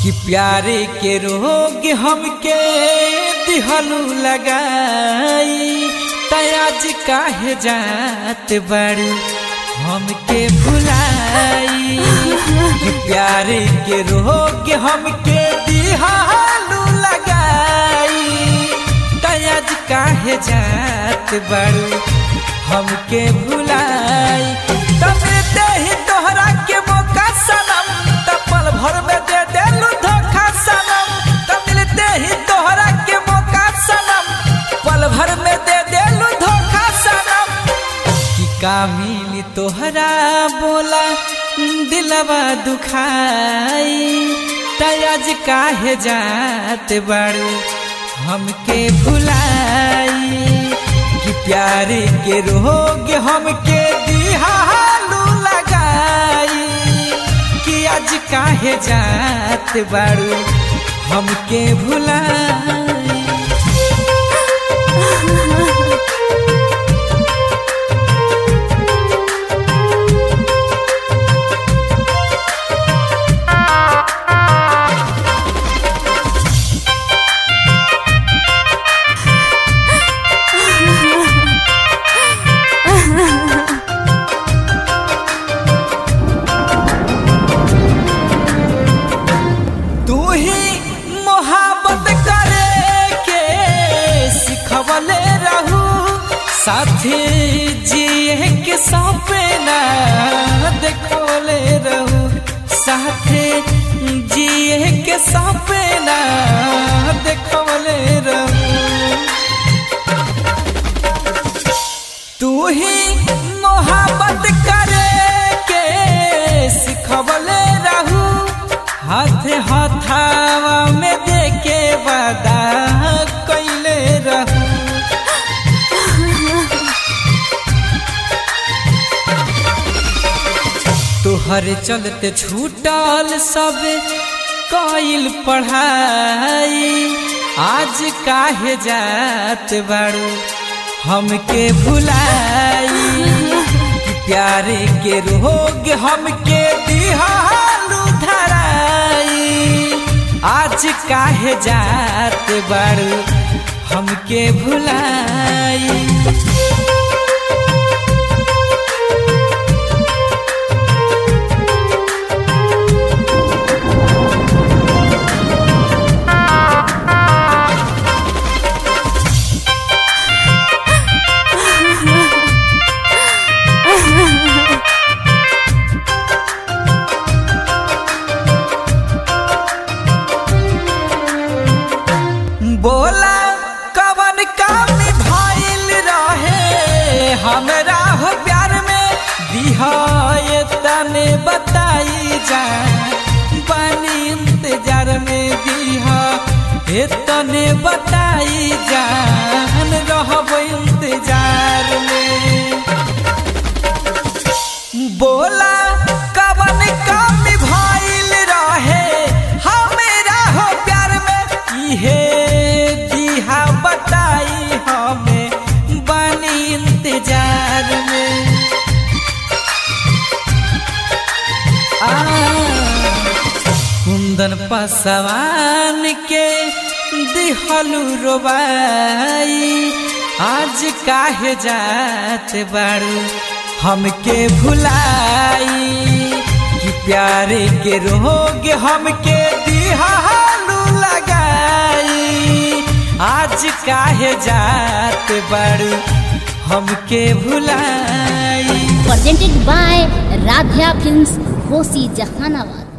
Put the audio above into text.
कि प्यारे के रोग हमके दिहलू लगाई तयाज काहे जात बड़ू हमके भुलाई कि प्यारे के रोग हमके दिहलू लगाई तयाज काहे जात बड़ू हमके भुलाई तब दे ही तोहरा के मौका सनम तब पल भर में दे देलू धोखा सनम तब मिलते ही तोहरा के मौका सनम पल भर में दे देलू धोखा सनम कि का मिली तोहरा बोला दिलवा दुखाई तयाज काहे जात बारू हमके भुलाई कि प्यारे के रोग हमके दिहालू लगाई कि आज काहे जात बारू हमके भुलाई तू ही मोहब्बत करे के सिखवले रहू साथी जिए के सपना देखोले रहू साथे जिए के सपना देखोले रहू तू ही मोहब्बत करे के सिखवले रहू हाथ हथावा में देके वादा कैले रहू तोहर चलते छूटल सब कइल पढ़ाई आज काहे जात बारू हमके भुलाई कि प्यारे के रोग हमके दिहालू धराई आज काहे जात बारू हमके भुलाई बोला कवन काम भइल रहे हमरा हो प्यार में दिहाए तने बताई जा बानी इंतजार में दिहा हे तने बताई जान रहब इंतजार में बोला कवन काम भइल रहे हमरा हो प्यार में इहे दिहा बताई हमें बनी इंतजार में आ कुंदन पसवान के दिहलू रोबाई आज काहे जात बारू हमके भुलाई कि प्यारे के रोग हमके दिहालू लगाई आज काहे जात बारू हमके भुलाई presented by Radhya Films, Hosi Jahanabad.